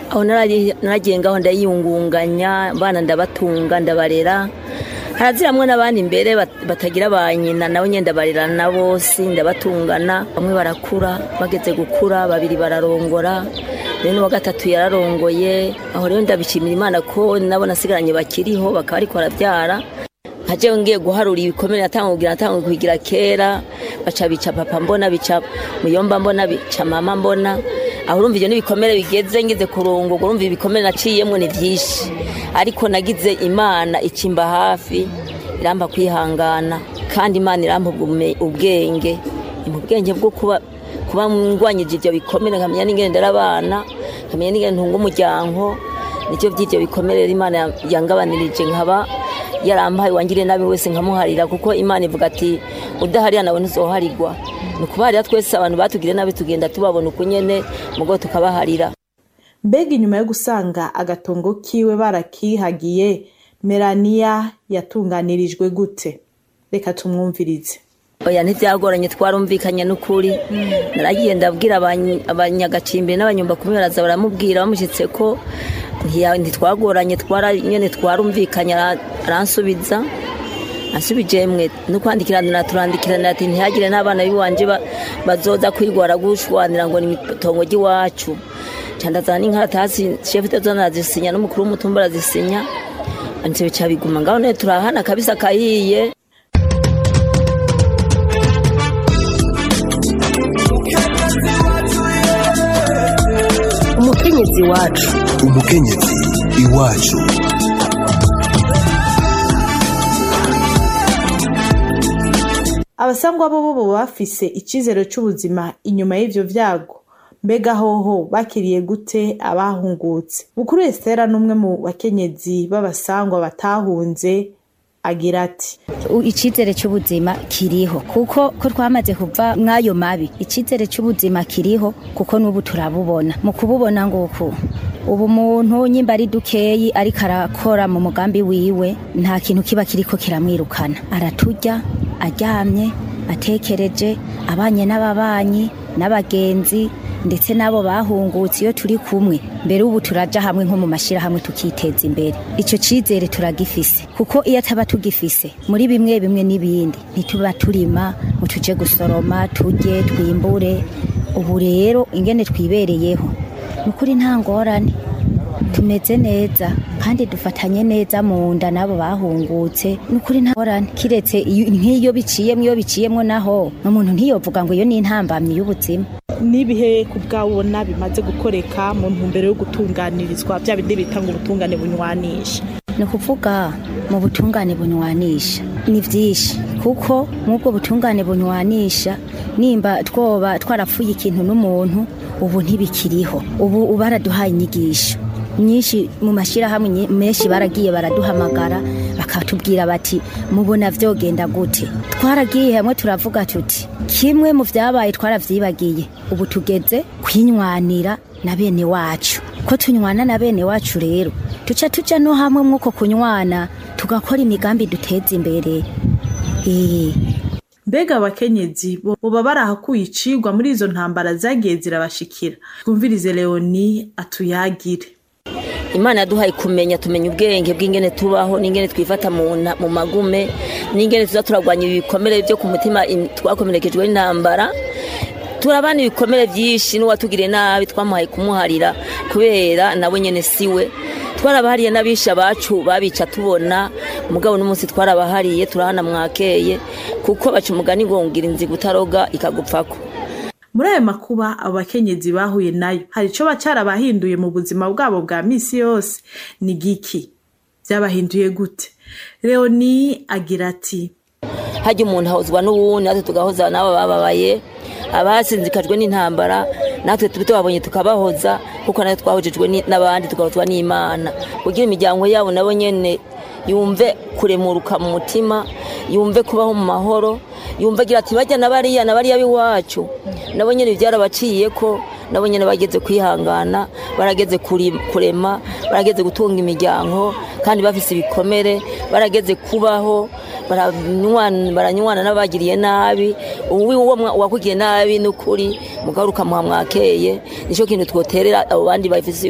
aho narari- naragiye ngaho ndayiyungunganya abana ndabatunga ndabarera haraziramwe n'abandi imbere bat- batagira ba nyina nabo nyine ndabarerana na bose ndabatungana bamwe barakura bageze gukura babiri bararongora rero n'uwa gatatu yararongoye aho rero ndabishimira imana ko nabo nasigaranye bakiriho bakaba ariko barabyara nkaje ngiye guharura ibikomere natanga kugira natanga kugira kera baca bica papa mbona bica muyomba mbona bica mama mbona aho urumva ivyo n'ibikomere bigeze ngeze kurongorwa urumva ibikomere naciyemwo ni vyinshi ariko nagize imana icimba hafi iramba kwihangana kandi imana irampa ubume- ubwenge impa ubwenge bwo kuba kuba ngwanyije ivyo bikomere nkamenya n'ingene ndera abana nkamenya n'ingene ntunga umuryango nicyo by'ibyo bikomere rero imana yangabanirije nkaba yarampaye wangiriye nabi wese nkamuharira kuko imana ivuga ati udaharira nawe ntuzoharigwa ni ukubaharira twese abantu batugiriye nabi tugenda tubabona uko nyene mugo tukabaharira mbega inyuma yo gusanga agatongo kiwe barakihagiye melaniya yatunganirijwe gute reka tumwumvirize oya ntibyagoranye twarumvikanye n'ukuri naragiye ndabwira abany- abanyagacimbiri n'abanyumba kumwe baraza baramubwira bamushyitse ko ntiya- ntitwagoranye twara nyene twarumvikanye ara- aransubiza ansubije mwe no kwandikirana turandikirana ati ntihagire n'abana b'iwanje ba- bazoza kwirwara gushwanira ngo ni itongo ry'iwacu candazana n'inkaratasi shefu itazana arazisinya n'umukuru w'umutumba arazisinya anje bica biguma ngaho none turahana kabisa kahiye umukenyezi wacu umukenyezi iwacu abasangwa bo bo baba bafise icizero c'ubuzima inyuma y'ivyo vyago mbega hoho bakiriye gute abahungutse bukuru esitera n'umwe mu bakenyezi b'abasangwa batahunze agira ati U- icizere cy'ubuzima kiriho kuko ko twamaze kuva mw'ayo mabi icizere cy'ubuzima kiriho kuko n'ubu turabubona mu kububona nguku ubu muntu nyimba ari dukeyi ariko arakora mu mugambi wiwe nta kintu kiba kiriko kiramwirukana araturya aryamye atekereje abanye n'ababanyi n'abagenzi ndetse n'abo bahungutse iyo turi kumwe mbere ubu turaja hamwe nko mu mashyirahamwe tukiteza imbere icyo cyizere turagifise kuko iyo ataba tugifise muri bimwe bimwe n'ibindi ntituba turima ngo tuje gusoroma turye twimbure ubu rero ingene twibereyeho ni ukuri nta ngorane tumeze neza kandi dufatanye neza mu nda n'abo bahungutse ni ukuri nta ngorane kiretse iyo- nk'iyo biciyemwo iyo biciyemwo naho umuntu ntiyovuga ngo iyo ni intambamyi y'ubuzima n'ibihe ku bwabona bimaze gukoreka mu ntumbero yo gutunganirizwa bya bindi bita ngo ubutungane bunywanisha ni ukuvuga mu butungane bunywanisha ni byinshi kuko nk'ubwo butungane bunywanisha nimba twoba twarapfuye ikintu n'umuntu ubu ntibikiriho ubu baraduhaye inyigisho nyinshi mu mashyirahamwe nyi- menshi baragiye baraduhamagara bakatubwira bati mubona vyogenda gute twaragiye hamwe turavuga tuti kimwe mu vyabaye twaravyibagiye ubu tugeze kwinywanira na bene wacu ko tunywana na bene wacu rero tuca tuja no hamwe mwuko kunywana tugakora imigambi duteza imbere Eh, mbega abakenyezi bo boba barahakuye icigwa muri izo ntambara zagiye zirabashikira twumvirize leoni atuyagire imana yaduhaye kumenya tumenya ubwenge bw'ingene tubaho n'ingene twifata mu na- mu magume n'ingene tuza turagwanya ibikomere byo ku mutima im- twakomerekejwe n'intambara turabana ibikomere byinshi n'uwatugiriye nabi twamuhaye kumuharira kubera nawe nyene siwe twarabahariye n'abisha bacu babica tubona mugabo n'umunsi twarabahariye turahana mwakeye kuko baca umugani ngo ngira inziga utaroga ikagupfako muri ayo makuba abo bakenyezi bahuye nayo hari ico bacarabahinduye mu buzima bwabo bwa misi yose ni giki vyabahinduye gute leoni agira ati hajya umuntu ahozwa n'uwundi natwe tugahoza n'abo bababaye abasinzikajwe n'intambara natwe tuba tubabonye tukabahoza kuko natwe twahojejwe ni- n'abandi tugahozwa n'imana kugira imiryango yabo nabo nyene yumve kuremuruka mu mutima yumve kubaho mu mahoro yumve agira ati bajya na bariya na bariya b'iwacu nabo nyene byarabaciye ko nabo nyene bageze kwihangana barageze kuri- kurema barageze gutunga imiryango kandi bafise ibikomere barageze kubaho baranywana baranywana n'abagiriye nabi uwi uwo mwa- uwakugiriye nabi n'ukuri mugaruka muha mwakeye nicyo kintu twoterera abo bandi bafise